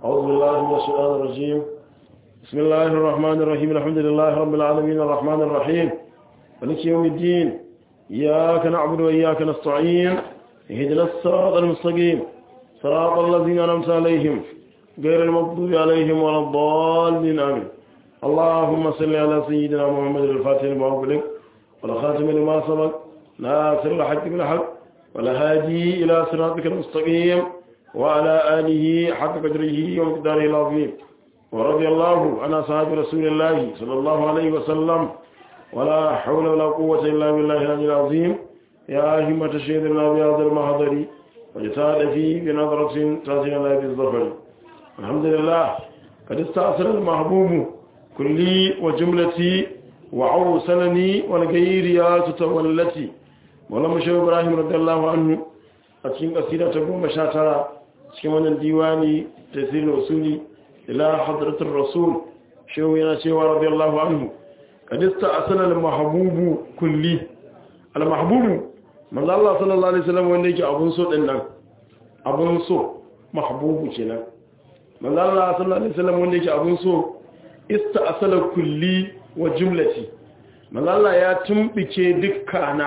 أعوذ بالله من الشيطان الرجيم بسم الله الرحمن الرحيم الحمد لله رب العالمين الرحمن الرحيم مالك يوم الدين إياك نعبد وإياك نستعين اهدنا الصراط المستقيم صراط الذين أنعمت عليهم غير المغضوب عليهم ولا الضالين آمين اللهم صل على سيدنا محمد الفاتح لما أغلق والخاتم لما سبق ناصر الحق بالحق والهادي إلى صراطك المستقيم وعلى آله حق قدره ومقداره العظيم ورضي الله عن أصحاب رسول الله صلى الله عليه وسلم ولا حول ولا قوة إلا بالله العلي العظيم يا همة شهدنا بهذا المحضر وجتاد فيه بنظرة تاتينا بالظفر الحمد لله قد استأثر المحبوب كلي وجملتي وعوصلني والغيريات تولتي ولما شو إبراهيم رضي الله عنه أتين قصيدة تقوم شاترا cikin ديواني تسير الوصولي إلى حضرة الرسول شو يناشيوا رضي الله عنه قد استأصل المحبوب كلي المحبوب من الله صلى الله عليه وسلم wanda yake abun so din nan abun so mahbubu kenan man Allah sallallahu alaihi wasallam wanda yake abun so ista'sala kulli wa jumlati man Allah ya tumbike dukkana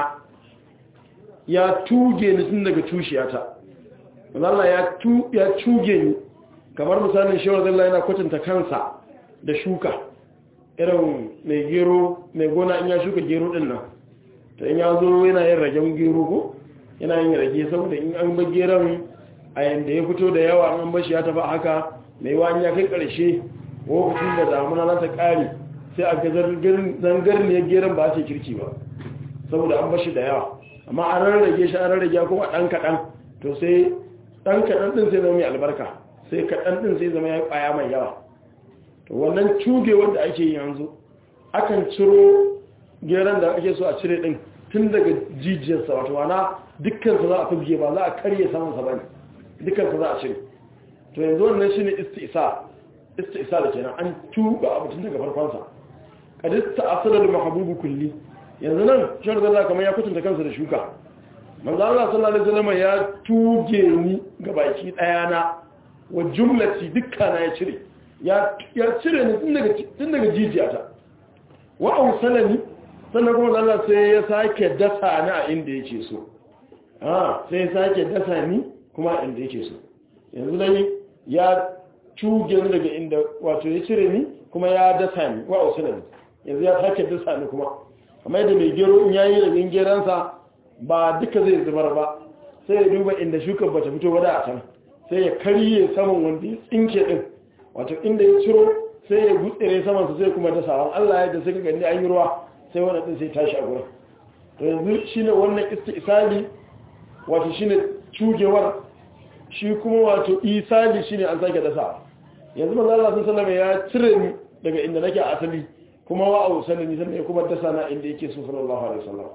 ya tuge ni tun daga tushiyata man Allah ya tu ya tuge ni kamar misalin shawar Allah yana kwatanta kansa da shuka irin mai gero mai gona in ya shuka gero din nan to in ya zo yana yin ragen gero ko yana yin rage saboda in an bar geron a yanda ya fito da yawa an bashi ya tafi haka mai wani ya kai karshe lokacin da damuna za ta kare sai a ga zangarniyar geron ba ce kirki ba saboda an bashi da yawa amma an rarrage shi an rarrage kuma ɗan kaɗan to sai ɗan kaɗan ɗin sai zama mai albarka sai kaɗan ɗin sai zama ya ƙwaya mai yawa to wannan cuge wanda ake yi yanzu akan ciro geron da ake so a cire ɗin tun daga jijiyarsa wato wana dukkansa za a fizge ba za a karye samansa ba ne dukkansa za a cire to yanzu wannan shi ne istisa istisa da kenan an tuba abu tun daga farkonsa kadista asalar mahabubu kulli yanzu nan shawar zalla kamar ya kutunta kansa da shuka manzo Allah sallallahu alaihi wasallam ya tuge ni ga baki daya na wa jumlati dukkana ya cire ya cire ni tun daga tun daga jijiyata wa ausalani sannan kuma Allah sai ya sake dasa ni a inda yake so ah sai ya sake dasa ni kuma a inda yake so yanzu dai ya tuge ni daga inda wato ya cire ni kuma ya dasa ni wa ausalani yanzu ya sake dasa ni kuma kamar yadda mai gero in yayi da geransa ba duka zai zubar ba sai ya duba inda shukar bata fito ba da a can sai ya karye saman wanda ya tsinke din wato inda ya ciro sai ya gutsire saman su sai kuma da sawan Allah ya da suka gani an yi ruwa sai wannan din sai tashi a gurin to yanzu shine wannan istisali wato shine cugewar shi kuma wato isali shine an sake dasa yanzu manzo Allah sallallahu alaihi ya cire ni daga inda nake a asali kuma wa ausani ni sannan ya kuma dasa na inda yake so sallallahu alaihi wasallam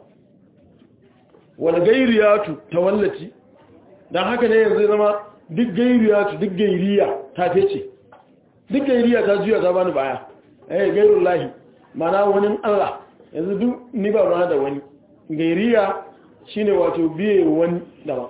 wal gairiyatu tawallati dan haka ne yanzu zama duk gairiyatu duk gairiya ta fece duk gairiya ta juya ta bani baya eh gairullahi mana wani Allah yanzu duk ni ba ruwa da wani gairiya shine wato biye wani daban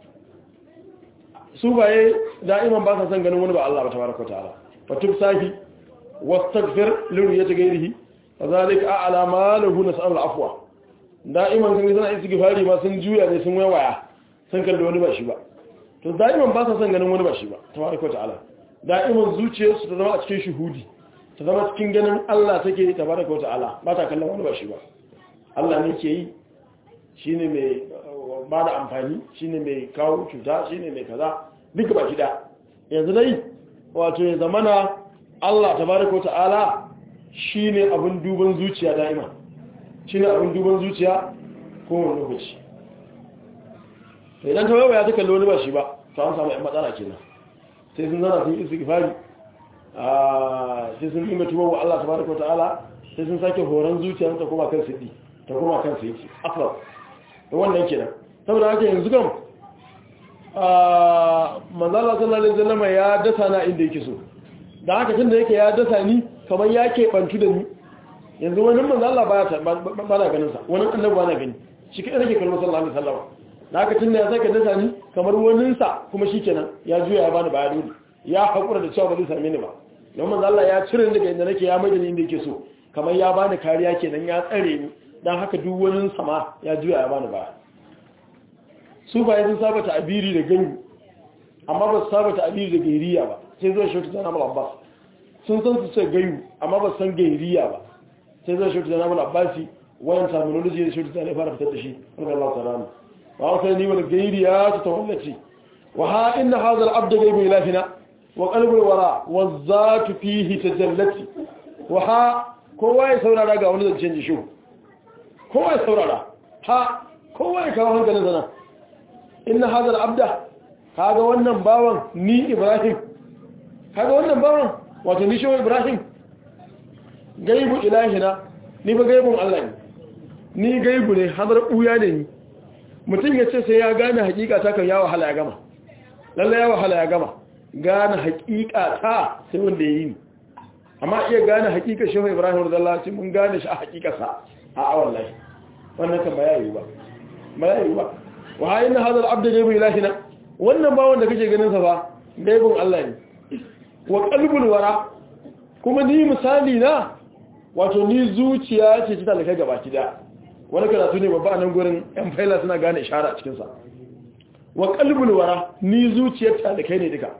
su baye da'iman ba sa son ganin wani ba Allah ba tabaraka ta'ala fatub sahi wastaghfir liriyati gairihi fadhalika a'la ma lahu nas'al afwa da'iman kan suna istighfari ma sun juya ne sun waya sun kalli wani ba shi ba to da'iman ba sa son ganin wani ba shi ba tabaraka ta'ala da'iman zuciyarsu ta zama a cikin shuhudi ta zama cikin ganin Allah take tabaraka ta'ala ba ta kallon wani ba shi ba Allah ne ke yi shine mai ba da amfani shine mai kawo cuta shine mai kaza duka baki da yanzu dai wato ya zamana Allah tabaraka ta'ala shine abin duban zuciya da'ima shine abin duban zuciya ko wani lokaci to idan ta waya ta kalli wani ba shi ba to an samu matsala kenan sai sun zana sun istighfari a sai sun dinga tuba wa Allah tabaraka ta'ala sai sun sake horon zuciya ta kuma kan sidi ta kuma kan sidi afra to wannan kenan saboda haka yanzu kam a manzala sallallahu alaihi wasallam ya dasa na inda yake so da haka tunda yake ya dasa ni kamar ya ke bantu da ni yanzu wani manzala ba ba na ganin sa wani annabi ba na gani shi kai nake kallon sallallahu alaihi wasallam da haka tunda ya sake dasa ni kamar wanin sa kuma shikenan ya juya ya bani baya dole ya haƙura da cewa ba zai same ni ba don manzo Allah ya cire ni daga inda nake ya mai da ni inda yake so kamar ya bani kariya kenan ya tsare ni dan haka duk wani sama ya juya ya bani baya su ba sun saba ta abiri da gani amma ba su saba ta abiri da gairiya ba sai zuwa shautu da namal abbas sun san su ce gayu amma ba su san gairiya ba sai zuwa shautu da namal abbasi wayan terminology da shautu da ne fara fitar da shi wanda Allah ta rana wa wata ni wal gairiya ta tawallaci wa ha inna hadha al abd gaibu ilahina wa qalbu al wara wa zatu fihi tajallati wa ha kowa ya saurara ga wani zancen ji shi kowa ya saurara ha kowa ya kawo hankalin sana inna hadha al abda kaga wannan bawan ni ibrahim kaga wannan bawan wato ni shehu ibrahim gaibu ilahina ni ba gaibun allah ne ni gaibu ne hadar buya ne ni mutum ya ce sai ya gane hakika ta kan ya wahala ya gama lalle ya wahala ya gama gane hakika ta sai wanda ya yi ni amma iya gane hakika shehu ibrahim radiyallahu anhu mun gane shi a hakikarsa a a wallahi wannan kan ba ya yi ba ba ya yi ba wa inna hadha al-abd gaibu ilahina wannan bawon da kake ganin sa fa gaibun Allah ne wa qalbul wara kuma ni misali na wato ni zuciya ce ta talaka gaba kida wani karatu ne babba nan gurin yan faila suna gane ishara a cikin sa wa qalbul wara ni zuciyar talakai ne duka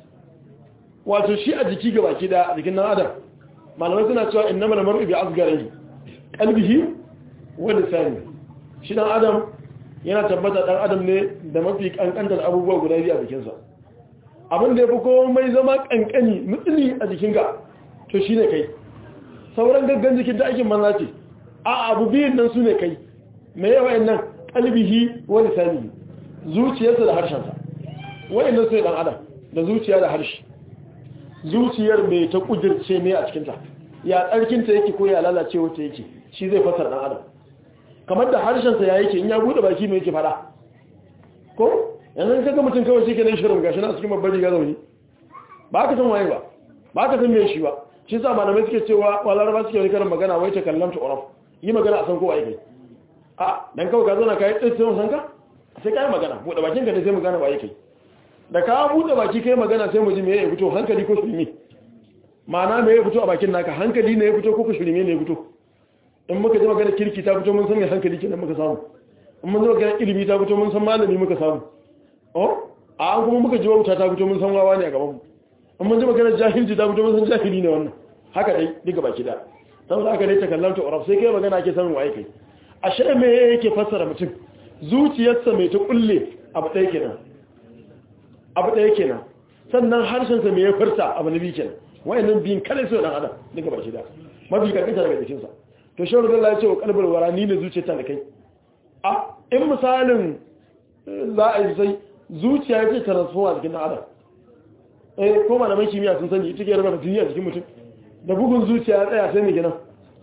wato shi a jiki gaba kida a jikin nan adam malamai suna cewa innamal mar'u bi asgharihi qalbihi wa lisani shi dan adam yana tabbata dan adam ne da mafi kankantar abubuwa guda biyu a jikinsa abin da ya fi komai zama kankani mutsili a jikinka to shi ne kai sauran gaggan jikin da aikin manza ce a abu biyun nan su ne kai mai yawa nan kalbihi wani sani zuciyarsa da harshensa wa'in nan su ne dan adam da zuciya da harshe zuciyar mai ta kudirce ne a cikinta ya tsarkinta yake ko ya lalace wata yake shi zai fasar dan adam kamar da harshensa ya yake in ya bude baki mai yake fada ko yanzu kaga mutum kawai shi ke nan shirin gashi na cikin babbar riga zaune ba ka san waye ba ba ka san me shi ba shi sa malamai suke cewa walar ba suke wani karin magana wai ta kallam ta uraf yi magana a san ko waye kai a dan kawai ka zauna kai tsaye sai san ka sai kai magana bude bakin ka da sai magana waye kai da ka bude baki kai magana sai mu ji me ya fito hankali ko shirme ma'ana me ya fito a bakin naka hankali ne ya fito ko shirme ne ya fito in muka ji magana kirki ta fito mun san me hankali kenan muka samu in mun ji magana ilimi ta fito mun san malami muka samu oh a an kuma muka ji wauta ta fito mun san wawa ne a gaban mu in mun ji magana jahilci ta fito mun san jahili ne wannan haka dai duka baki da saboda haka dai ta kallanta uraf sai kai magana ake sanin waye kai ashe me yake fassara mutum zuciyarsa mai ta kulle abu ɗaya kenan abu ɗaya kenan sannan harshensa mai ya furta abu na biyu kenan wayannan biyun kale su dan adam duka baki da mafi kankanta daga jikinsa to shawar da Allah ya ce wa kalbar wara ni ne zuciyarta da kai a in misalin za a yi sai zuciya ya ce transform a jikin adam eh ko malaman kimiyya sun sani ita ke raba jini a jikin mutum da bugun zuciya ya tsaya sai mai gina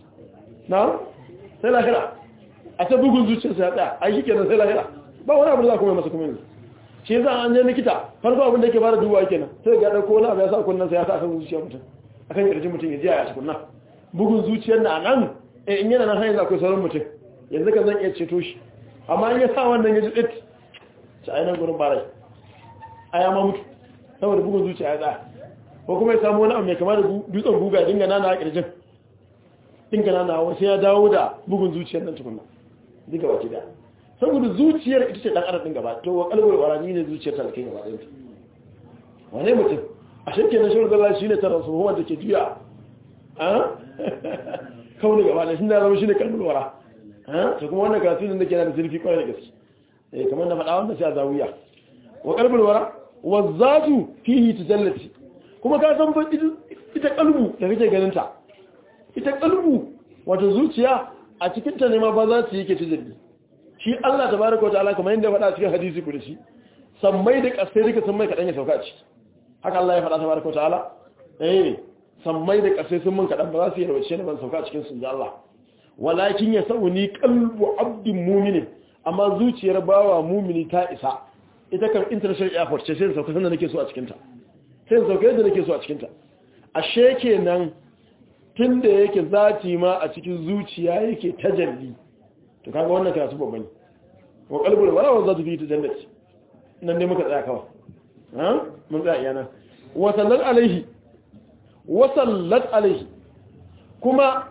na sai lahira a ta bugun zuciya sai ya tsaya a yi kenan sai lahira ba wani abu da za kuma masa kuma yanzu shi za an je likita farko abin da yake fara duba kenan sai ga dauko wani abu ya sa kunnan sai ya sa kan zuciyar mutum akan kirjin mutum ya ji ya tukunna bugun zuciyar na nan eh in yana nan har yanzu akwai sauran mutum yanzu kan zan iya ceto shi amma in ya sa wannan ya ji tsit ci ainihin gurin barai a ya ma mutu saboda bugun zuciya ya tsaya ko kuma ya samu wani abu mai kama da dutsen guga dinga nana a kirjin dinga nana wasu ya dawo da bugun zuciyar nan tukunna duka baki daya saboda zuciyar ita ce dan adam din gaba to wa kalbar warani ne zuciyar ta kai gaba ɗaya wane mutum a shirke na shirin zalla shine transformer da ke juya a kawai gaba da shi na zama shine kalbar wara a to kuma wannan karatu ne da ke da zurfi kwarai da gaske eh kamar na faɗa wannan sai a zawiya wa kalbar wara wa zatu fihi tajallati kuma ka san fa ita kalbu da kake ganin ta ita kalbu wato zuciya a cikin ta ne ma ba za su yi ke tajalli shi Allah tabaraka wa ta'ala kamar yadda faɗa cikin hadisi ku da shi sammai da ƙasai duka sun mai kaɗan ya sauka a ciki haka Allah ya faɗa tabaraka wa ta'ala eh sammai da ƙasai sun mun kaɗan ba za su yi rawace ne ban sauka a cikin sun ji Allah walakin ya sauni qalbu abdin mu'minin amma zuciyar bawa mu'mini ta isa ita kan international airport ce sai da sauka sanda nake so a cikin ta sai da sauka yadda nake so a cikin ta ashe kenan tunda yake zati ma a cikin zuciya yake tajalli to kaga wannan karatu babba ne wa qalbul wala wa zatu fi tajallati nan ne muka tsaya kawai ha mun tsaya iyana wa sallat alaihi wa sallat alaihi kuma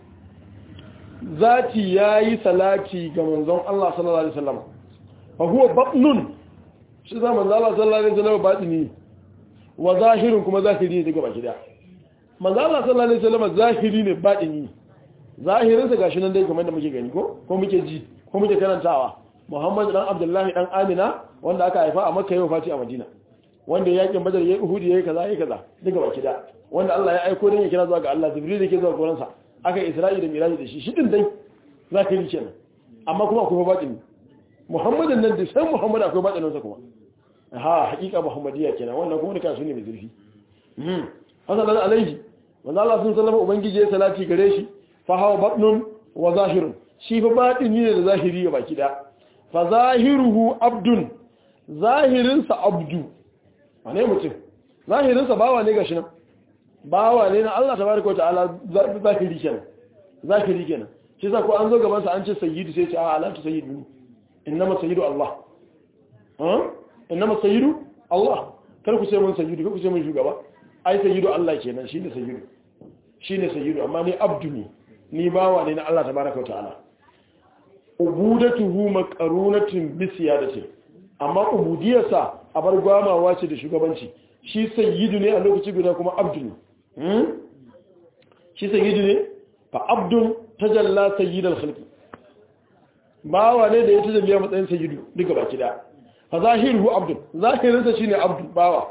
zati yayi salati ga manzon Allah sallallahu alaihi wasallam fa huwa batnun shi za manzon Allah sallallahu alaihi wasallam batini wa zahirun kuma zahiri ne daga baki da manzon Allah sallallahu alaihi wasallam zahiri ne batini zahirin sa gashi nan dai kamar da muke gani ko ko muke ji ko muke karantawa Muhammad dan Abdullahi dan Amina wanda aka haifa a Makka yau fati a Madina wanda ya yakin Badar yayi Uhud yayi kaza yayi kaza daga baki da wanda Allah ya aiko dan ya kira zuwa ga Allah Jibril yake zuwa gurin sa aka Isra'i da Miraji da shi shi din dai zahiri kenan amma kuma akwai batini Muhammadin nan da san Muhammad akwai batinin sa kuma ha hakika Muhammadiyya kenan wannan kuma duka su ne mai zurfi hmm hasan alaihi wanda Allah sun sallama ubangiji ya salati gare shi fa hawa batnun wa zahirun shi fa batini ne da zahiri ga baki da fa zahiruhu abdun zahirinsa abdu wane mutum zahirinsa bawa ne gashi nan bawa ne na Allah tabaraka wa ta'ala zahiri kenan zahiri kenan shi yasa ko an zo gaban sa an ce sayyidu sai ce a ala tu sayyidu innama sayyidu Allah ha innama sayyidu Allah kar ku ce mun sayyidu kar ku ce mun shugaba ai sayyidu Allah kenan shine sayyidu shine sayyidu amma ni abdu ne ni bawa ne na Allah tabaraka wa ta'ala ubudatuhu maqarunatun bi siyadati amma ubudiyarsa a bar gwamawa ce da shugabanci shi sayyidu ne a lokaci guda kuma abdu ne hmm? shi sayyidu ne fa abdun tajalla sayyidal khalqi bawa ne da ya tajalliya matsayin sayyidu duka baki da fa zahiruhu abdun zahirinsa shine abdu bawa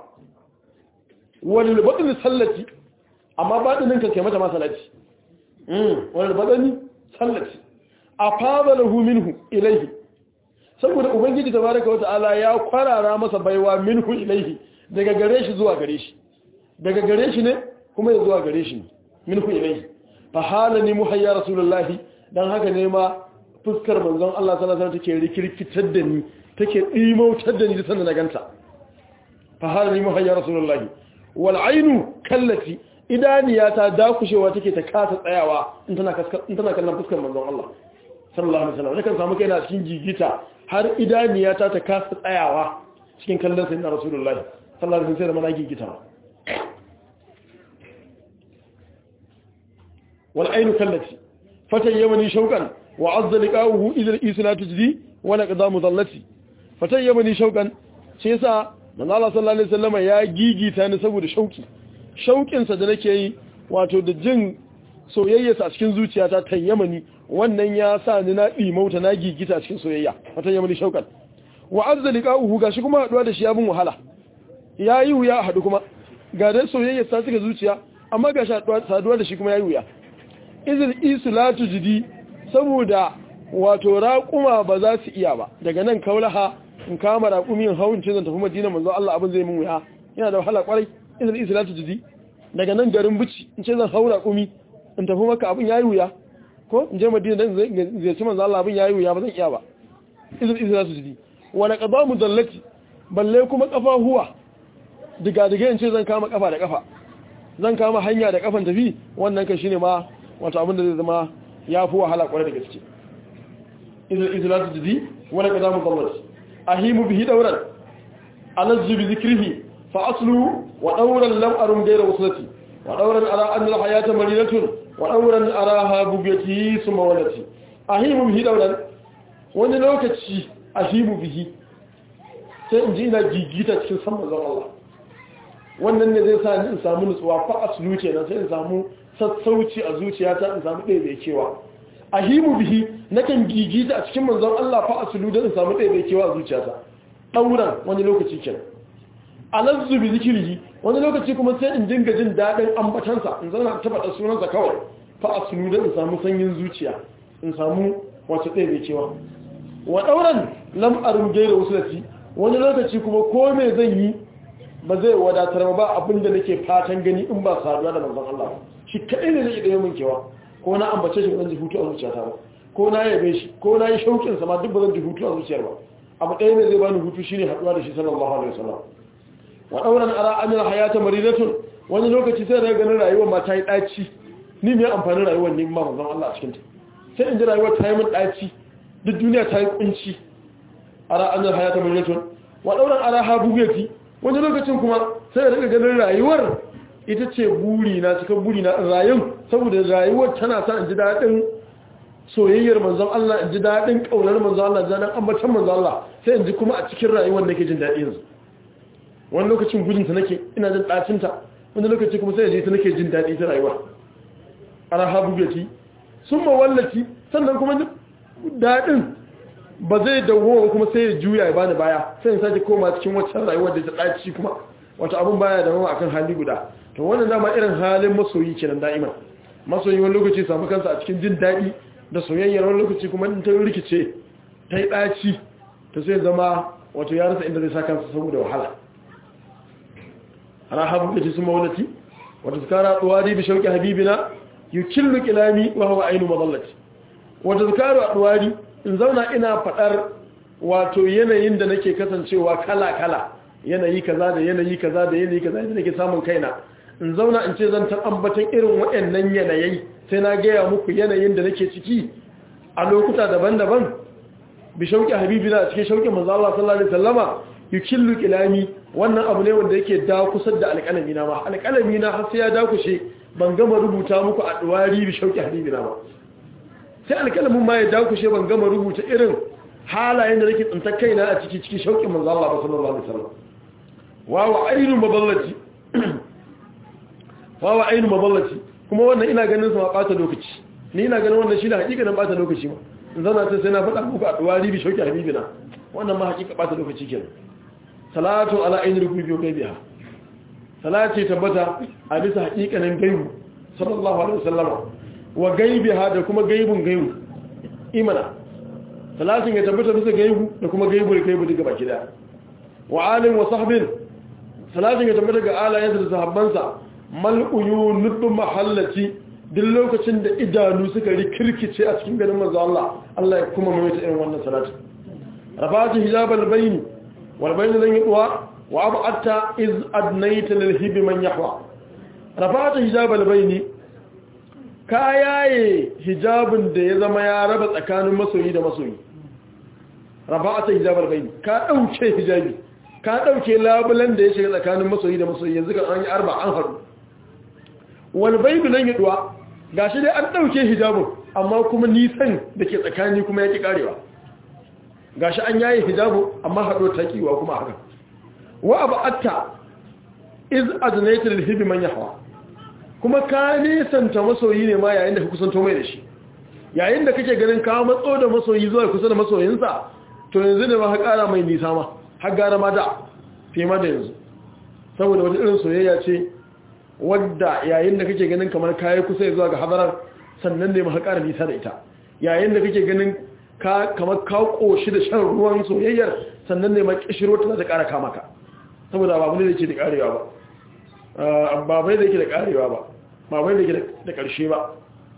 walil batni sallati amma batinin ka kai mata ma salati mm walil batni sallati afadalahu minhu ilayhi saboda ubangiji tabaraka wata'ala ya kwarara masa baiwa minhu ilayhi daga gare shi zuwa gare shi daga gare shi ne kuma ya zuwa gare shi ne minhu ilayhi fa halani muhayya rasulullahi dan haka ne ma fuskar manzon Allah sallallahu alaihi wasallam take rikirkitar da ni take dimautar da ni da sanin ganta fa halani muhayya rasulullahi wal ainu kallati idaniya ta dakushewa take ta kasa tsayawa in tana in tana kallon fuskar manzon Allah sallallahu alaihi wasallam nakan samu kaina cikin gigita har idaniya ta ta kasa tsayawa cikin kallon sayyidina rasulullahi sallallahu alaihi wasallam mana gigita wal ainu kallati fatayyamani shauqan wa azza liqahu idha isna tujdi wa laqad mudallati fatayyamani shauqan shi yasa manzo Allah sallallahu alaihi wasallam ya gigita ni saboda shauki shaukin sa da nake yi wato da jin soyayyarsa a cikin zuciyata tayyamani wannan ya sa ni na dimauta na gigita cikin soyayya fatayyamani shauqan wa azza liqahu gashi kuma haduwa da shi ya bin wahala yayi wuya hadu kuma ga da soyayyar sa suka zuciya amma ga saduwa da shi kuma yayi wuya izin isulatu jidi saboda wato raƙuma ba za su iya ba daga nan kaulaha in kama raƙumin hawan ce zan tafi madina manzo Allah abin zai mun wuya yana da wahala kwarai izin isulatu jidi daga nan garin bici in ce zan hau raƙumi in tafi maka abin yayi wuya ko in je madina dan zai ci manzo Allah abin yayi wuya ba zan iya ba izin isulatu jidi wala qadamu dallati balle kuma kafa huwa diga diga in ce zan kama kafa da kafa zan kama hanya da kafan tafi wannan kan shine ma wato abin da zai zama ya fi wahala kwarai da gaske izilatu jidi wani ka zamu gwamnati a himu bihi dauran alazzu bi zikrihi fa aslu wa dauran lam arum gaira wasulati wa dauran ara an al hayata maridatun wa dauran araha bugati suma walati a himu bihi dauran wani lokaci a himu bihi sai in ji ina gigita cikin san manzon Allah wannan ne zai sa ni in samu nutsuwa fa aslu kenan sai in samu sassauci a zuciyata in samu ɗaya bai kewa a himu bihi nakan gigita a cikin manzon Allah fa asulu don in samu ɗaya bai kewa a zuciyata ɗauran wani lokaci ken alazzu bi zikirhi wani lokaci kuma sai in dinga jin daɗin ambatansa in zana ta faɗa sunansa kawai fa asulu don in samu sanyin zuciya in samu wace ɗaya bai kewa wa ɗauran lam arum gaira wasulati wani lokaci kuma ko me zan yi ba zai wadatar ba abinda nake fatan gani in ba saduwa da manzon Allah ba shi kaɗai ne zai ɗaya min kewa ko na ambace shi ba zan ji hutu a zuciyata ba ko na yabe shi ko na yi shauƙin sama duk ba zan ji hutu a zuciyar ba abu ɗaya ne zai bani hutu shine haɗuwa da shi sallallahu alaihi wasallam wa ɗauran ara amina hayata maridatun wani lokaci sai daga ganin rayuwar ma ta yi ɗaci ni mai amfanin rayuwar ne ma manzon Allah a cikin ta sai in ji rayuwar ta yi min ɗaci duk duniya ta yi kunci ara amina hayata maridatun wa ɗauran ara ha bugati wani lokacin kuma sai daga ganin rayuwar ita ce buri na cikin buri na rayun saboda rayuwar tana sa in ji daɗin soyayyar manzon Allah in ji daɗin ƙaunar manzon Allah da daɗin ambatan manzon Allah sai in ji kuma a cikin rayuwar nake jin daɗi yanzu wani lokacin gudunta nake ina jin ɗacinta wani lokaci kuma sai je ta nake jin daɗi ta rayuwa ana habubati sun mawallaci sannan kuma daɗin ba zai dawo kuma sai ya juya ya bani baya sai in sake koma cikin waccan rayuwar da ta ɗaci kuma wata abun baya da mawa akan hali guda to wannan dama irin halin masoyi kenan da'ima masoyi wani lokaci samu kansa a cikin jin daɗi da soyayyar wani lokaci kuma in ta rikice ta yi ɗaci ta sai zama wato ya rasa inda zai sa kansa saboda wahala ana habu da jisun mawalati wata zukara ɗuwari bi shauƙi habibina yi killu kilami wa hawa ainu mazallati wata zukara ɗuwari in zauna ina faɗar wato yanayin da nake kasancewa kala-kala yanayi kaza da yanayi kaza da yanayi kaza da nake samun kaina in zauna in ce zan ta ambatan irin waɗannan yanayi sai na gaya muku yanayin da nake ciki a lokuta daban-daban bi shauƙi habibina a cikin shauƙin manzo Allah sallallahu alaihi wasallama yukillu kilami wannan abu ne wanda yake da kusar da alƙalami na ma alƙalami na har sai ya dakushe ban gama rubuta muku a duwari bi shauƙi habibina ba sai alƙalamin ma ya dakushe ban gama rubuta irin halayen da nake tsintar kaina a ciki cikin shauƙin manzo Allah sallallahu alaihi wasallam wa wa ainu maballati wa wa ainu maballati kuma wannan ina ganin sa ma bata lokaci ni ina ganin wannan shine hakikanin bata lokaci ma in zana ta sai na faɗa muku a duwari bi shauƙi habibina wannan ma hakika bata lokaci kenan salatu ala ainihin rukubi wa gaibiha salati tabbata a bisa hakikanin gaibu sallallahu alaihi wasallam wa gaibiha da kuma gaibun gaibu imana salatin ya tabbata bisa gaibu da kuma gaibu da gaibu daga baki daya wa alim wa sahbin salatin ya tabbata ga alayensa da sahabbansa mal uyunu mahallati duk lokacin da idanu suka rikirkice a cikin garin manzo Allah Allah ya kuma mai ta irin wannan salatin rafa'atu hijabal bayni wal bayni lan yaqwa wa ab'atta iz adnayta lil hib man yahwa rafa'atu hijabal bayni ka yaye hijabin da ya zama ya raba tsakanin masoyi da masoyi rafa'atu hijabal bayni ka dauke hijabi ka dauke labulan da ya shiga tsakanin masoyi da masoyi yanzu kan an yi arba an haru wal bayni lan yaqwa gashi dai an dauke hijabin amma kuma nisan da ke tsakani kuma yake karewa gashi an yayi hijabu amma hado takiwa kuma haka wa abatta iz adnayta lil hibi man yahwa kuma ka nisanta masoyi ne ma yayin da ka kusanto mai da shi yayin da kake ganin ka matso da masoyi zuwa kusa da masoyinsa to yanzu ne ma ka kara mai nisa ma har gara ma da fi ma da yanzu saboda wata irin soyayya ce wadda yayin da kake ganin kamar kayi kusa zuwa ga hadarar sannan ne ma ka kara nisa da ita yayin da kake ganin ka kamar ka koshi da shan ruwan soyayyar sannan ne makishiro ta za ta kara kama ka saboda babu ne da ke da karewa ba babai da ke da karewa ba babai da ke da karshe ba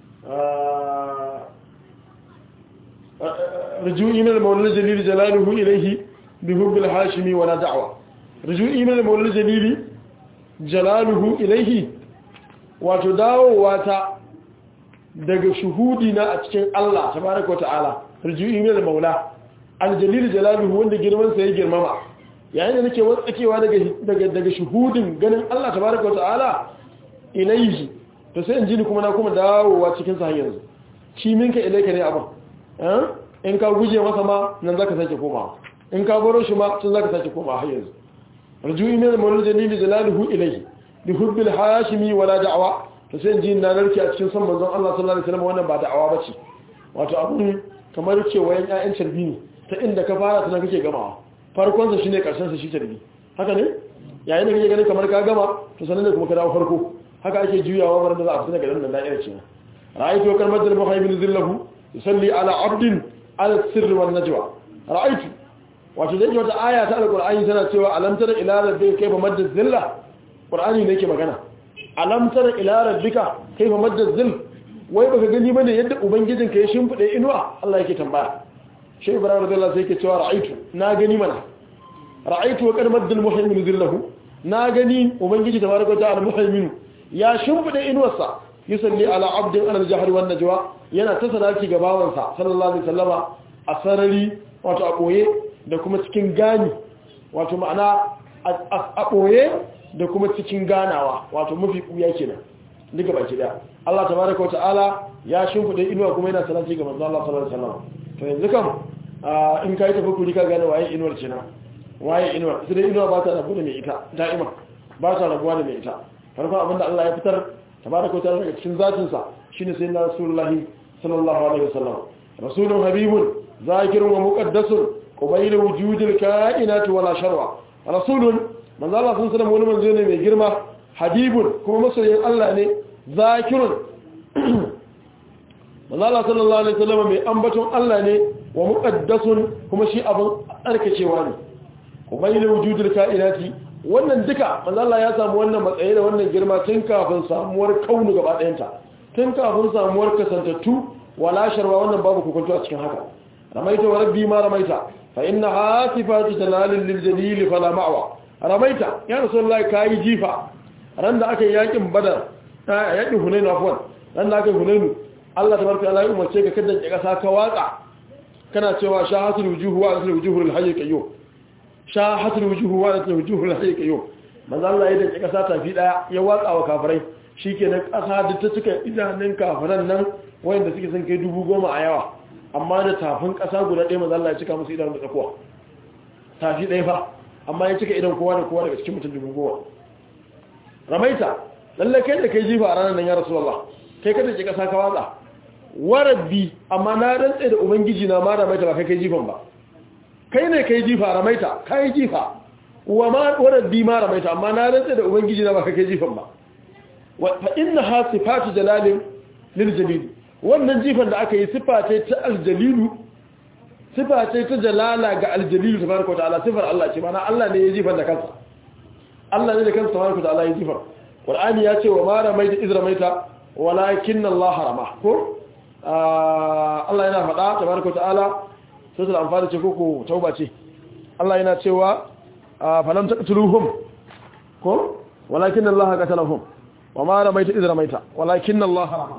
rujui min al-mawlid jalil jalaluhu ilayhi bi hubbil hashimi wa la da'wa rujui min al-mawlid jalil jalaluhu ilayhi wato dawowa ta daga shuhudi na a cikin Allah tabaraka wa ta'ala rujui min al-maula al-jalil jalaluhu wanda girman sa ya girmama yayin da nake watsakewa daga daga daga shuhudin ganin Allah tabaraka wa ta'ala ilayhi to sai in ji ni kuma na kuma dawowa cikin sa yanzu shi minka ilayka ne abin eh in ka guje masa ma nan zaka sake komawa in ka baro shi ma tun zaka sake komawa har yanzu rujui min al-maula jalil jalaluhu ilayhi bi hubbil hashimi wala da'wa to sai in ji na narke a cikin san manzon Allah sallallahu alaihi wasallam wannan ba da'awa bace wato abun kamar kewayen ƴaƴan carbi ne ta inda ka fara tana kake gamawa farkonsa shi ne ƙarshensa shi carbi haka ne yayin da kake ganin kamar ka gama to sanar da kuma ka dawo farko haka ake juyawa bar da za a fita daga nan da'irar ce ra'aytu wa kalmat al muhaymin zillahu yusalli ala abdin ala sirr wal najwa ra'aytu wato dai wata aya ta alqur'ani tana cewa alam tara ila rabbika kayfa madda zilla qur'ani ne yake magana alam tara ila rabbika kayfa madda zill wai baka gani bane yadda ubangijinka ya shimfide inuwa Allah yake tambaya shi ibrahim radiyallahu sai yake cewa ra'aitu na gani mana ra'aitu wa qarmaddul muhaymin zillahu na gani ubangiji tabaraka ta'ala muhaymin ya shimfide inuwarsa yusalli ala abdin ala al-jahr wan najwa yana ta salati ga bawansa sallallahu alaihi wasallama a sarari wato a boye da kuma cikin gani wato ma'ana a boye da kuma cikin ganawa wato mafi kuya kenan duka baki daya Allah tabaraka wa ta'ala ya shimfide inuwa kuma yana salati ga manzo Allah sallallahu alaihi wasallam to yanzu kam in kai tafakkuri ka gane waye inuwar ce na waye inuwar sai dai inuwa ba ta rabu da mai ita da'ima ba ta rabuwa da mai ita farkon abinda Allah ya fitar tabaraka wa ta'ala daga cikin zatin sa shine sayyidina rasulullahi sallallahu alaihi wasallam rasulun habibun zakirun wa muqaddasun qabayla wujudil kainati wala sharwa rasulun manzo Allah sun sanar wani manzo ne mai girma habibun kuma masoyin Allah ne zakirun manzo Allah sallallahu alaihi wasallam mai ambaton Allah ne wa muqaddasun kuma shi abin arkacewa ne qabayla wujudil kainati wannan duka manzo Allah ya samu wannan matsayi da wannan girma tun kafin samuwar kaunu gaba ɗayanta tun kafin samuwar kasantattu wala sharwa wannan babu hukunci a cikin haka ramaita wa rabbi ma ramaita fa inna hasifatu talalil lil jalil fala ma'wa ramaita ya rasulullahi kai jifa ran da aka yakin badar yakin hunain afwan ran da aka hunain Allah tabaraka Allah ya umarce ka kada ka kasa ka watsa kana cewa shahatul wujuhu wa asl wujuhul hayy qayyum shahatul wujuhu wa asl wujuhul hayy qayyum manzo Allah ya dace kasa tafi daya ya watsa wa kafirai shikenan kasa da ta cika idanun kafiran nan wayanda suke son kai dubu goma a yawa amma da tafin ƙasa guda ɗaya maza Allah ya cika musu idan da tsakuwa tafi ɗaya fa amma ya cika idan kowa da kowa daga cikin mutum dubu goma ramaita lalle kai da kai jifa a ranar nan ya rasu Allah kai kada ke ƙasa ka watsa warabbi amma na rantse da ubangiji na ma ramaita ba kai kai jifan ba kai ne kai jifa ramaita kai jifa wa ma warabbi ma ramaita amma na rantse da ubangiji na ba kai kai jifan ba fa inna ha sifatu jalalin lil jalil wannan jifan da aka yi sifa ce ta aljalilu sifa ce ta jalala ga aljalilu tabaraka wa ta'ala sifar Allah ce mana Allah ne ya jifan da kansa Allah ne da kansa tabaraka wa ta'ala ya jifar Qur'ani ya ce wa ma ramaita iz ramaita walakinna Allah harama ko Allah yana faɗa tabaraka wa ta'ala sai da amfani ce koko tauba ce Allah yana cewa falam taqtuluhum ko walakinna Allah qatalahum wa ma ramaita iz ramaita walakinna Allah harama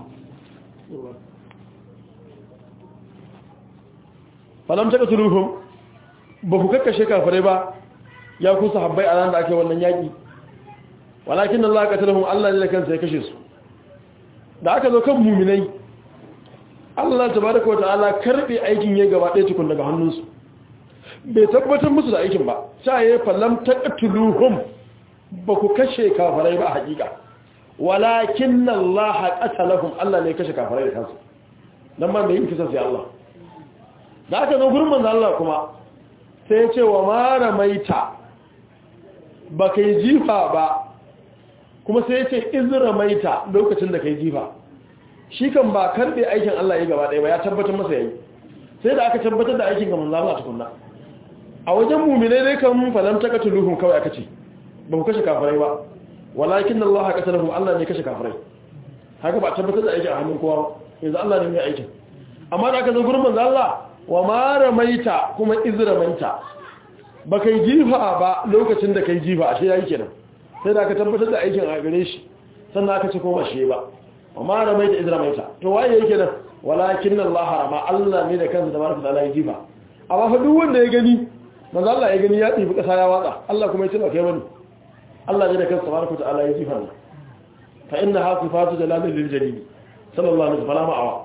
falam ta katuluhum ba ku kakkashe kafirai ba ya ku sahabbai a ran da ake wannan yaki walakin Allah qatalahum Allah ne da kansa ya kashe su da aka zo kan mu'minai Allah tabaaraka wa ta'ala karbe aikin ya gaba ɗaya tukun daga hannunsu bai tabbatar musu da aikin ba sai ya falam ta katuluhum ba ku kashe kafirai ba hakika walakin Allah qatalahum Allah ne ya kashe kafirai da kansa dan ma mai yin kisa sai Allah da aka zo gurin manzo Allah kuma sai ya ce wa mara maita ba kai jifa ba kuma sai ya ce izra maita lokacin da kai jifa shi kan ba karbe aikin Allah ya gaba ɗaya ba ya tabbatar masa yayi sai da aka tabbatar da aikin ga manzo Allah tukunna a wajen mu'minai dai kan falam takatuluhum kawai aka ce ba ku kashe kafirai ba walakin Allah qatalahum Allah ne kashe kafirai haka ba tabbatar da aikin a hannun kowa yanzu Allah ne mai aikin amma da aka zo gurin manzo Allah wa ma ramaita kuma izramaita ba kai jifa ba lokacin da kai jifa ashe yayi kenan sai da aka tabbatar da aikin a gare shi sannan aka ce koma shi ba wa ma ramaita izramaita to waye yake nan walakin Allah harama Allah ne da kansa tabaraka taala ya jifa amma fa duk wanda ya gani manzo Allah ya gani ya tsibi kasa ya watsa Allah kuma ya ce ba kai bane Allah ne da kansa tabaraka taala ya jifa fa inna hasifatu jalalil lil jalil sallallahu alaihi wa sallam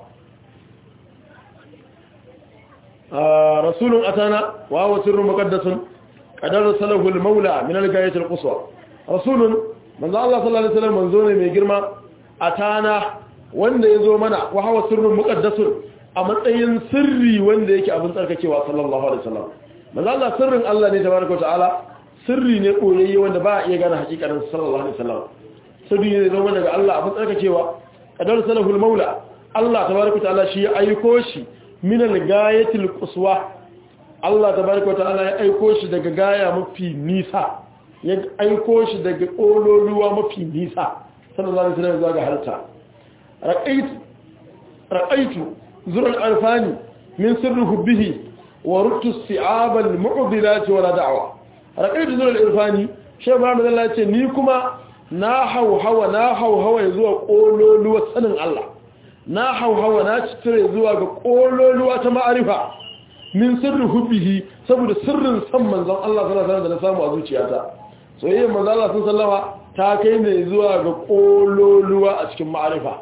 رسول أتانا وهو سر مقدس قد رسله المولى من الغاية القصوى رسول من الله صلى الله عليه وسلم منزون من جرما أتانا wanda ya zo mana wa hawa sirrin muqaddasun a matsayin sirri wanda yake abin tsarkakewa sallallahu alaihi wasallam manzo Allah sirrin Allah ne tabaraka ta'ala sirri ne koyayye wanda ba a iya gane hakikarin sallallahu alaihi wasallam sirri ne zo daga Allah abin tsarkakewa qadar salahul maula Allah tabaraka ta'ala shi ya aiko shi min al-gayatil quswa Allah tabaraka ta'ala ya aiko shi daga gaya mafi nisa ya aiko shi daga kololuwa mafi nisa sallallahu alaihi wasallam zuwa ga halta raqaitu raqaitu zurul arfani min sirri hubbihi wa ruttu si'ab al-mu'dilat wa la da'wa raqaitu zurul arfani shi ba mu Allah ce ni kuma na hauhawa na hauhawa zuwa kololuwa sanin Allah na hauhawa na citire zuwa ga kololuwa ta ma'arifa min sirri hubbihi saboda sirrin san manzon Allah sallallahu alaihi wasallam da na samu a zuciyata soyayyar manzo Allah sun sallama ta kai ne zuwa ga kololuwa a cikin ma'arifa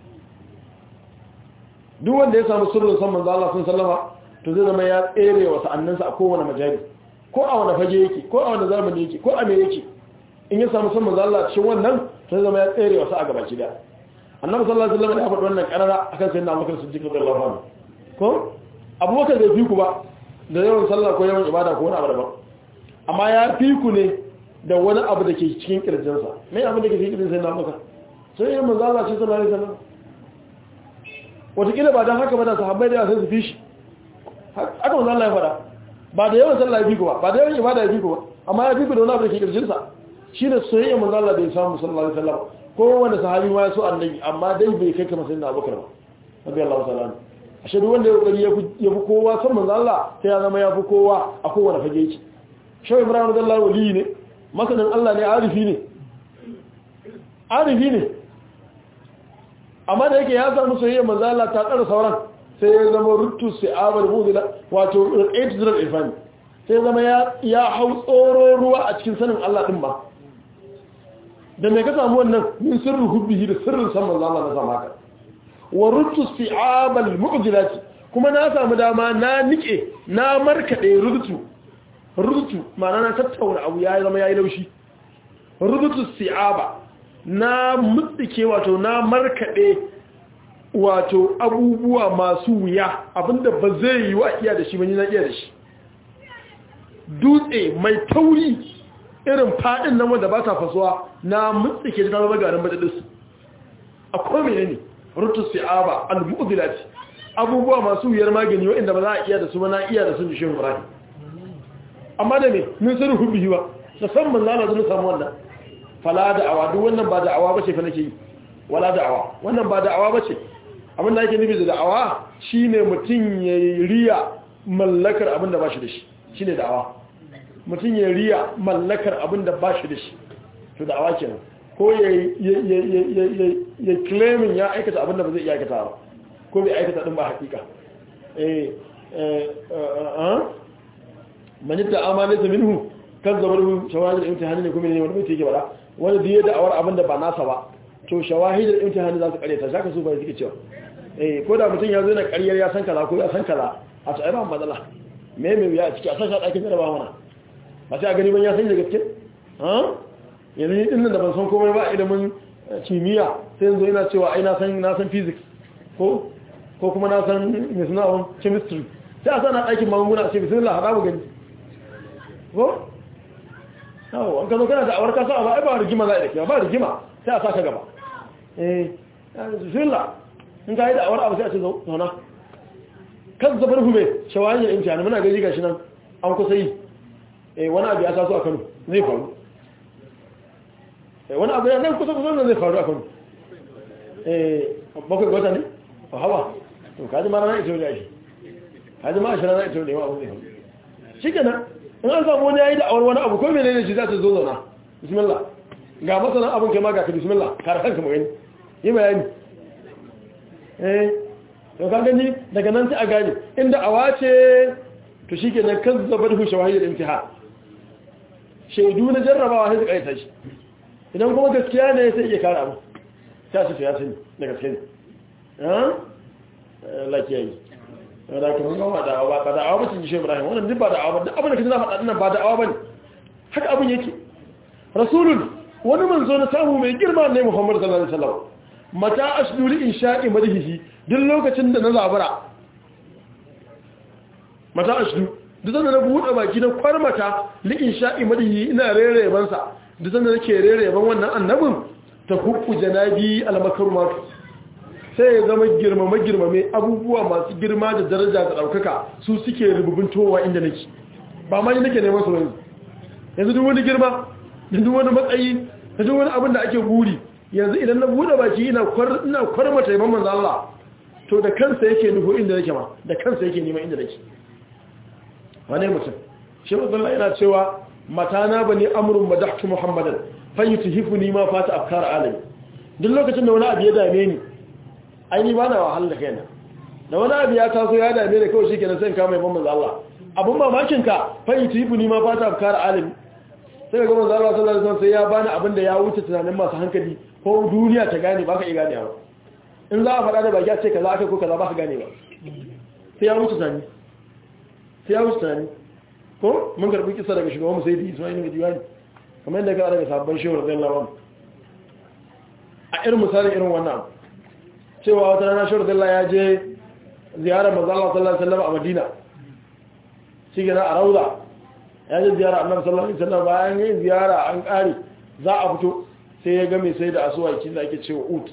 duk wanda ya samu sirrin san manzo Allah sun sallama to zai zama ya tsere wa sa'annansa a kowane majali ko a wani fage yake ko a wani zamani yake ko a me yake in ya samu san manzo Allah cikin wannan to zai zama ya tsere wa sa'a gabaki da annabi sallallahu alaihi wasallam ya faɗi wannan karara akan sayyidina Abubakar Siddiq radiyallahu anhu ko Abubakar bai fi ku ba da yawan sallah ko yawan ibada ko wani abu daban amma ya fi ku ne da wani abu da ke cikin kirjinsa mai abu da ke cikin kirjinsa na maka sai yin manzo Allah ce sallallahu alaihi wasallam wataƙila ba don haka ba da sahabbai da sai su fi shi haka manzo Allah ya fada ba da yawan sallah ya fi ku ba ba da yawan ibada ya fi ku ba amma ya fi ku da wani abu da ke kirjinsa shine soyayya manzo Allah da ya samu sallallahu alaihi wasallam ko wanda sahabi ma ya so annabi amma dai bai kai kamar sayyidina Abubakar ba radiyallahu ta'ala ashe duk wanda ya kokari ya fi kowa san manzo Allah sai ya zama ya fi kowa a kowane fage yake shawai ibrahim radiyallahu wali ne masanin Allah ne arifi ne arifi ne amma da yake ya samu soyayya manzo Allah ta tsara sauran sai ya zama ruttu si'abal mudila wato raqait zirar ifani sai zama ya ya hau tsoro ruwa a cikin sanin Allah din ba da me ka samu wannan min sirrin hubbihi da sirrin san manzo Allah na samu haka wa ruttu si'abal mu'jilati kuma na samu dama na nike na markade rutu rutu ma'ana na tattauna abu ya zama ya yi laushi rutu si'aba na mutsike wato na markaɗe wato abubuwa masu wuya abinda ba zai yi wa iya da shi ba ni na iya da shi dutse mai tauri irin faɗin nan wanda ba ta fasuwa na mutsike ta zama garin majalisar a kome ne rutu si'aba al-mu'udilati abubuwa masu wuyar magani waɗanda ba za a iya da su ba na iya da sun jishin ibrahim amma da ne min sirri hubbihi ba musamman lana zuwa samu wannan fala da'awa duk wannan ba da'awa bace fa nake yi wala da'awa wannan ba da'awa bace abin da yake nufi da da'awa shine mutum ya riya mallakar abin da bashi da shi shine da'awa mutum ya riya mallakar abin da bashi da shi to da'awa kenan ko ya ya ya ya claiming ya aikata abin da ba zai iya aikata ba ko bai aikata din ba hakika eh eh man yadda amana ta minhu kan zama da shawahidul imtihani ne kuma ne wani mutum yake bada wanda da ya da'awar abin da ba nasa ba to shawahidul imtihani za su kare ta zaka su bai suke cewa eh ko da mutum ya zo na ƙaryar ya san kaza ko ya san kaza a ta ba matsala me me ya ciki a san ɗakin jaraba mana ba sai a gani ban ya san da gaske ha yanzu ni dinnan da ban san komai ba ilimin kimiyya sai yanzu ina cewa ai na san na san physics ko ko kuma na san me suna chemistry sai a sana ɗakin magunguna a ce bismillah haɗa mu gani ko? yawo an ka zo kana da awar kasa ba ba rigima za a dake ba rigima sai a saka gaba eh bismillah in ka yi da awar abu sai a ce zauna kan zabar hume shawayin imtihani muna gaji gashi nan an kusa yi eh wani abu ya taso a Kano zai faru eh wani abu ya nan kusa kusa nan zai faru a Kano eh bakwai gwata ne a hawa to kaji mara na ito ne shi kaji ma ashirin na ito ne wa abu zai faru shi kenan in an samu wani yayi da awar wani abu ko menene shi za ta zo zauna bismillah ga masanan abin kai ma ga ka bismillah kar kanka mu gani yi bayani eh to ka gani daga nan sai a gani inda awa ce to shikenan kan zabar hu shawahid imtihan shaidu na jarrabawa sai su kaita shi idan kuma gaskiya ne sai iya kare abu ta su ya sani da gaske ne ha lakiyayi da kuma gama da awa ba da awa ba cin shi Ibrahim wannan duk ba da awa ba duk abin da kaje na faɗa dinnan ba da awa bane haka abin yake rasulun wani manzo na samu mai girma ne Muhammad sallallahu alaihi wasallam mata ashdu li insha'i madhihi duk lokacin da na zabura mata ashdu duk sanda na buɗe baki na kwarmata li insha'i madhihi ina rere ban sa duk sanda nake rere ban wannan annabin ta hukku janabi al-makrumat sai ya zama girmama girmame abubuwa masu girma da daraja da ɗaukaka su suke rububin towa inda nake ba ma ni nake neman su yanzu yanzu duk wani girma da duk wani matsayi da duk wani abin da ake buri yanzu idan na buɗe baki ina ina kwarmata yaban manzo Allah to da kansa yake nufo inda nake ma da kansa yake neman inda nake wane mutum shi Allah yana cewa matana bani amrun madahtu muhammadan fayutihifuni ma fata afkar alami duk lokacin da wani abu ya dame ni aini ba na wahala da kaina da wani abu ya taso ya dame da kawai shikenan sai in kama yaban manzo Allah abun mamakin ka fa yutifu ni ma fata afkar alimi sai ga manzo Allah sallallahu alaihi wasallam sai ya bani abin da ya wuce tunanin masu hankali ko duniya ta gane ba ka iya gane ba in za a faɗa da baki a ce kaza aka ko kaza ba ka gane ba sai ya wuce tunani sai ya wuce tunani ko mun karbi kisa daga shugaban musaidi Ismail bin Diwani kamar yadda ka daga sabon shehu radiyallahu anhu a irin misali irin wannan cewa wata rana shehu radiyallahu ya je ziyarar manzo Allah sallallahu alaihi wasallam a Madina shi gina a Rauda ya je ziyara Annabi sallallahu alaihi wasallam bayan yin ziyara an kare za a fito sai ya ga mai sai da asuwaki da ake cewa ut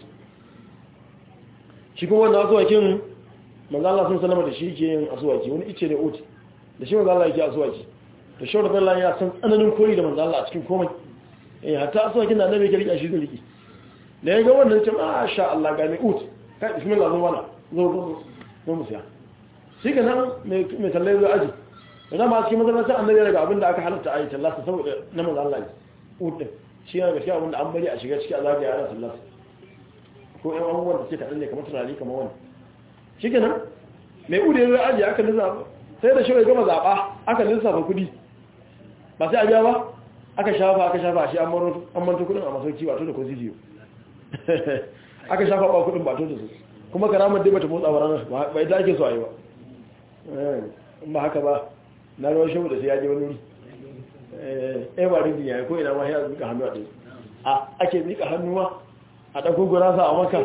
shi kuma wannan asuwakin manzo Allah sun sallama da shi yake yin asuwaki wani ice ne ut da shi manzo Allah yake asuwaki to shi da Allah ya san tsananin koyi da manzo Allah a cikin komai eh hatta asuwakin da annabi yake rike shi da rike da ya ga wannan ce masha Allah ga mai ut kai bismillah zo wala zo zo zo mu siya shi ga nan mai mai talle zai aji idan ma cikin masallacin annabi daga abinda aka halatta ayi tallasa saboda na manzo Allah ut din shi yana gaskiya abinda an bari a shiga ciki a zagaya ana tallasa ko ƴan abubuwan da suke kaɗan ne kamar tunani kamar wani shi kenan mai ude zai ajiye aka lissafa sai da shirin gama zaɓa aka lissafa kuɗi ba sai a biya ba aka shafa aka shafa shi an manta kuɗin a masauki ba to da ko zidiyo aka shafa ba kuɗin ba to da su kuma karamar dai bata motsa ba ranar ba ita ake so a yi ba in ba haka ba na rawar shi da sai ya je wani wuri eh ba rinjin yayi ko ina ma ya zuka hannu a ɗaya a ake zika hannu ma a ɗauko gurasa a maka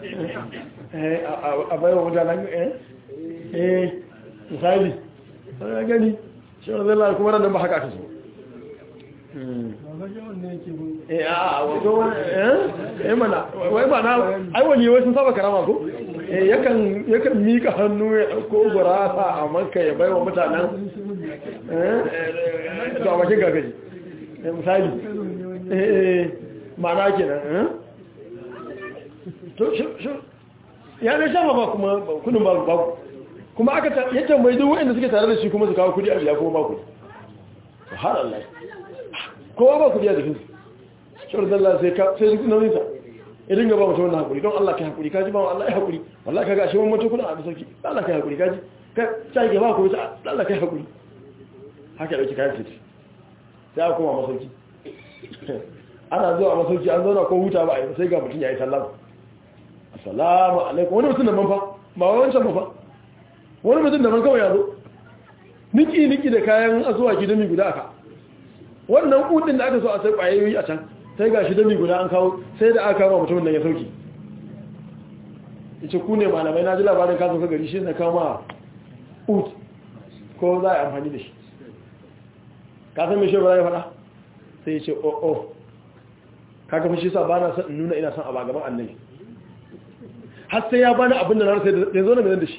a bayan mutanen eh misali a gani shi wani zai lalata kuma ranar ba haka aka so eh a wato wani eh mana wai ba na ai wani wai sun saba karama ko eh yakan yakan mika hannu ya ɗauko gurasa a maka ya bai wa mutanen eh to a bakin gagaji misali eh ma'ana kenan to ya ne shafa ba kuma kudin ba ba kuma aka ya tambayi duk waɗanda suke tare da shi kuma su kawo kudi a biya kuma ba kudi har Allah kowa ba kudi a jikin shawar zalla sai ka sai duk nauyin sa idan ga ba mutum wannan hakuri don Allah kai hakuri kaji ba Allah ya hakuri wallahi kaga shi wannan kudin a sauki Allah kai hakuri kaji ka sai ke ba ku ta Allah kai hakuri haka dauki kayan fiti sai aka koma masauki ana zuwa masauki an zauna ko huta ba a yi sai ga mutum ya yi sallama assalamu alaikum wani mutum da man fa ba wancan ba fa wani mutum da man kawai ya zo niki niki da kayan asuwaki dami guda aka wannan kudin da aka so a sai kwayoyi a can sai ga shi dami guda an kawo sai da aka kawo mutumin nan ya sauki yace ku ne malamai na ji labarin kasan ka gari shi na kawo ma ut ko za a yi amfani da shi ka san me shi ba ya faɗa sai ya ce oh oh kaga fa shi sa ba na son in nuna ina son a gaban annabi har sai ya bani abin da na rasa da zo na mai da shi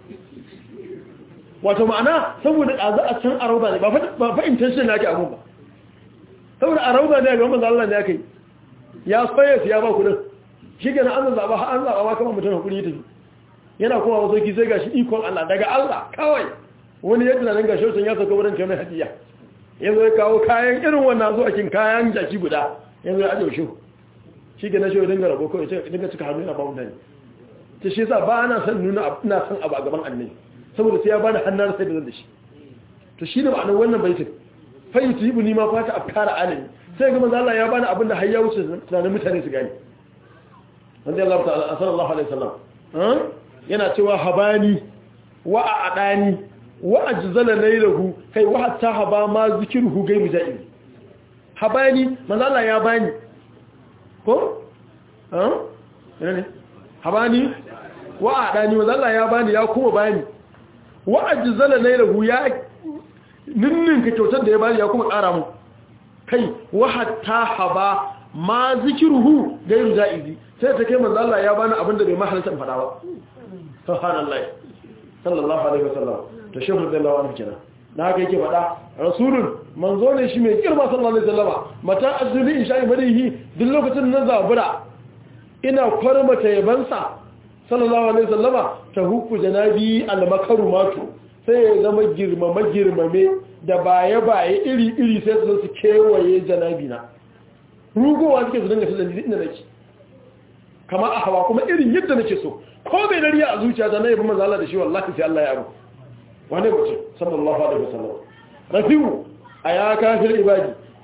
wato ma'ana saboda ɗazu a can arauba ne ba fa intention na ake abun ba saboda arauba ne ga manzo Allah ne aka yi ya soya ya ba kudin shi kenan an zaba an zaba ma kamar mutum hakuri tafi yana kuma wasu ki sai gashi ikon Allah daga Allah kawai wani yadda nan gashi sun ya saka wurin kai mai hadiya yanzu ya kawo kayan irin wannan zuwa kin kayan jaki guda yanzu ya ajiye shi shi ke na shi dinga rabo kawai ce dinga cika hannu yana ba mutane ta shi yasa ba ana son nuna ina son abu a gaban annabi saboda sai ya bani hannun sai da zan da shi to shi ne ma'anar wannan baitin fa yusibu ni ma fata afkara alimi sai ga manzo Allah ya bani abin da har ya wuce tunanin mutane su gani wanda Allah ta'ala sallallahu alaihi wasallam yana cewa habani wa a'dani wa ajzala laylahu kai wa hatta haba ma zikruhu gairu ja'iz habani manzo Allah ya bani ko eh ne habani wa adani manzo Allah ya bani ya kuma bani wa ajzala laylahu ya ninnin ka kyautar da ya bani ya kuma ƙara mu kai wa hatta haba ma zikruhu gairu ja'izi sai ta kai manzo Allah ya bani abinda bai mahalta fada ba subhanallahi sallallahu alaihi wasallam to shehu radiyallahu anhu kenan da haka yake faɗa rasulun manzo ne shi mai girma sallallahu alaihi wasallama mata azuli in sha'i madihi duk lokacin nan zabura ina kwarmata yabansa sallallahu alaihi wasallama ta hukku janabi almakarumatu sai ya zama girmama girmame da baye baye iri iri sai su su kewaye janabi na rugowa suke su dinga su dalili inda nake kama a hawa kuma irin yadda nake so ko bai dariya a zuciya ta na yabi manzo Allah da shi wallahi sai Allah ya abu wani mutum sallallahu alaihi wasallam rafiu aya kafir ibadi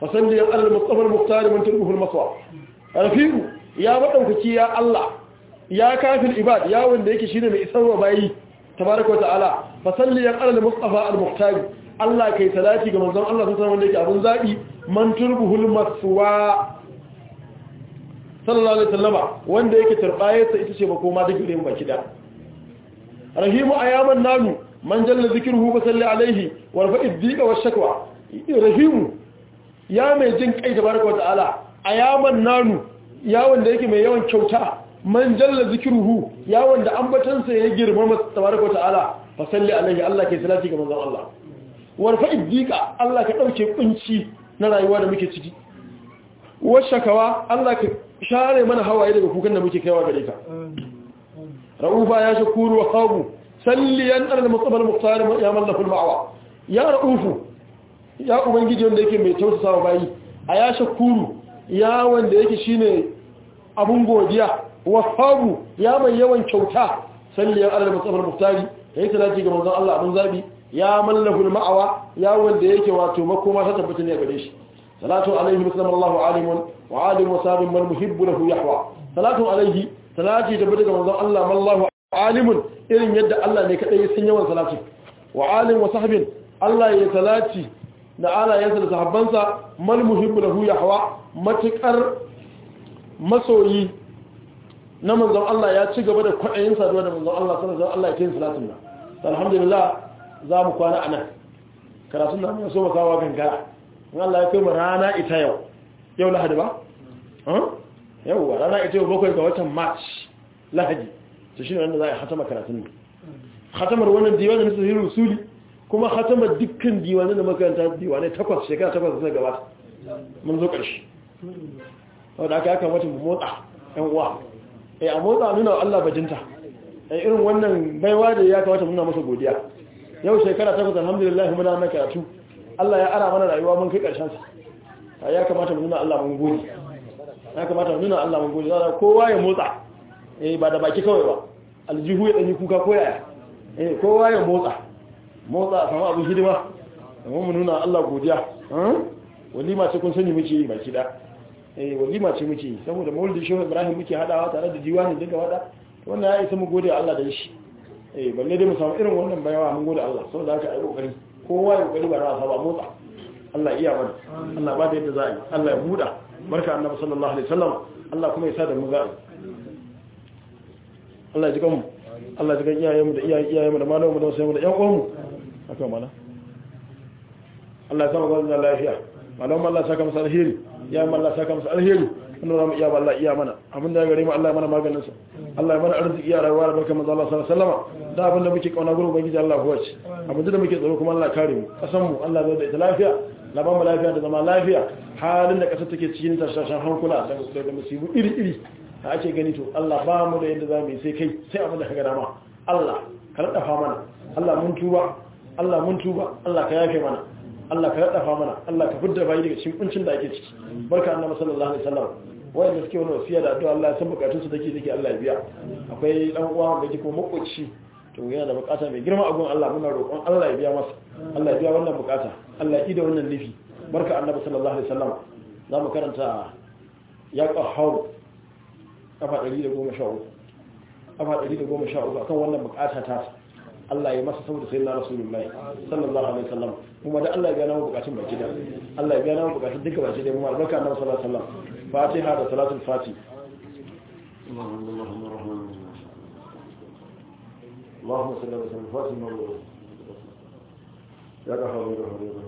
fasalli ala al-mustafa al-muqtar man turbuhu al-maswa rafi'u ya madaukaki ya Allah ya kafil ibad ya wanda yake shine mai isarwa bayi tabaraka wa ta'ala fasalli ala al-mustafa al-muqtar Allah kai salati ga manzon Allah sallallahu wanda yake abun zabi man turbuhu al-maswa sallallahu alaihi wasallama wanda yake turbayarsa ita ce makoma da gure mu baki da rahimu ayaman nanu man jalla zikruhu fa salli alaihi wa rafa'i dhiqa wa shakwa rahimu ya mai jin kai tabaraka wataala ayaman nanu ya wanda yake mai yawan kyauta man jalla zikruhu ya wanda ambatansa ya girmama tabaraka wataala fa salli alaihi Allah ke salati ga manzon Allah wa rafa'i dhiqa Allah ka dauke kunci na rayuwa da muke ciki wa shakawa Allah ka share mana hawaye daga kukan da muke kaiwa gare ka ra'ufa ya shakuru wa khabu salliyan alal mustafa al-muqtar ya mallaku al-ma'wa ya ra'ufu ya ubangiji wanda yake mai tausasawa bayi a ya shakuru ya wanda yake shine abun godiya wa khabu ya mai yawan kyauta salliyan alal mustafa al-muqtar yayi salati ga manzon Allah abun zabi ya mallaku al-ma'wa ya wanda yake wato makoma ta tabbata ne gare shi salatu alaihi sallallahu alimun wa alim wa sabin man muhibbu lahu yahwa salatu alaihi salati tabbata ga manzon Allah mallahu alimun irin yadda Allah ne kadai ya san yawan salati wa alim wa sahbin Allah ya salati da alayansa da sahabbansa mal muhibbu lahu yahwa matukar masoyi na manzon Allah ya ci gaba da kwadayin saduwa da manzon Allah sallallahu alaihi Allah ya yin salatin nan alhamdulillah za mu kwana anan karatun nan ya so mu kawo gangara in Allah ya kai mu rana ita yau yau lahadi ba yau rana ita yau bakwai ga watan march lahadi to shi ne wanda za a hatama karatun ne hatamar wannan diwanin na sahihin rusuli kuma hatamar dukkan diwanin da makaranta diwanai takwas shekara takwas da gabata mun zo ƙarshe wadda aka yaka wata motsa yan uwa eh a motsa nuna wa Allah bajinta eh irin wannan baiwa da ya kamata muna masa godiya yau shekara takwas alhamdulillah muna nan karatu Allah ya ara mana rayuwa mun kai ƙarshen sa ya kamata mu nuna Allah mun gode ya kamata mu nuna Allah mun gode zara kowa ya motsa eh ba da baki kawai ba aljihu ya danyi kuka ko yaya eh kowa ya motsa motsa a samu abin hidima amma mu nuna Allah godiya walima ce kun sani muke yi baki da eh walima ce muke yi saboda maulidi shehu Ibrahim muke hadawa tare da diwani duka wada wannan ya isa mu gode Allah da shi eh balle dai mu samu irin wannan bayawa mun gode Allah saboda haka ai kokari kowa ya kokari ba na saba motsa Allah iya mana Allah ba da yadda za a yi Allah ya buɗa barka annabi sallallahu alaihi wasallam Allah kuma ya sa da mu za a yi Allah ya ji kanmu Allah ya ji kan iyayenmu da iyayenmu da malamanmu da wasu da ƴan uwanmu haka mana Allah ya sa mu gwamnati lafiya malamanmu Allah ya saka musu alheri ya mu Allah ya saka musu alheri wannan zamu iya ba Allah iya mana abin da ya gare mu Allah ya mana maganin sa Allah ya mana arziki ya rayuwa da barkan manzo Allah sallallahu alaihi wasallam da abin da muke kauna gurin ubangiji Allah huwa ce abin da muke tsaro kuma Allah kare mu kasan mu Allah zai da ita lafiya na ba mu lafiya da zama lafiya halin da kasar take cikin tashashan hankula da da musibu iri iri da ake gani to Allah ba mu da yadda zamu yi sai kai sai abin da ka gada ma Allah ka radafa mana Allah mun tuba Allah mun tuba Allah ka yafe mana Allah ka radafa mana Allah ka fidda bayi daga cikin kuncin da ake ciki barka annabi sallallahu alaihi wasallam wanda suke wani wasiya da addu'a Allah ya san bukatun su take take Allah ya biya akwai dan uwa da yake ko makoci to yana da bukata mai girma a gun Allah muna roƙon Allah ya biya masa Allah ya biya wannan bukata Allah ya ida wannan nufi barka annabi sallallahu alaihi wasallam za mu karanta ya qahhar kafa 113 kafa 113 akan wannan bukata ta Allah ya masa saboda sayyidina rasulullahi sallallahu alaihi wasallam kuma da Allah ya biya namu bukatun baki da Allah ya biya namu bukatun duka baki da mu albarka annabi sallallahu alaihi wasallam fatiha da salatul fati اللهم صل على سيدنا محمد يا غفور يا رحيم